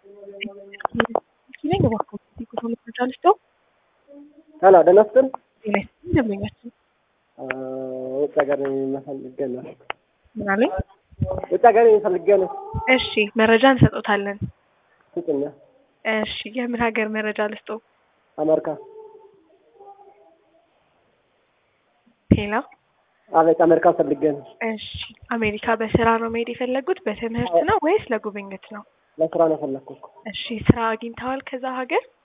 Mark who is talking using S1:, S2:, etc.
S1: ነኝ እባክዎ ቁጥር መረጃ ልስጠው።
S2: ሄሎ ደህና ስትል
S1: ጤና ይስጥልኝ ደንበኛችን
S2: ውጭ ሀገር ፈልጌ ነው።
S1: ምን አለኝ?
S2: ውጭ ሀገር ፈልጌ ነው።
S1: እሺ መረጃ እንሰጦታለን።
S2: ስጭኛ።
S1: እሺ የምን ሀገር መረጃ ልስጠው?
S2: አሜሪካ።
S1: ሄሎ
S2: አቤት፣ አሜሪካ ፈልጌ ነው።
S1: እሺ አሜሪካ በስራ ነው መሄድ የፈለጉት? በትምህርት ነው ወይስ ለጉብኝት ነው?
S2: ለስራ ነው የፈለግኩ እኮ።
S1: እሺ ስራ አግኝተዋል ከዛ ሀገር?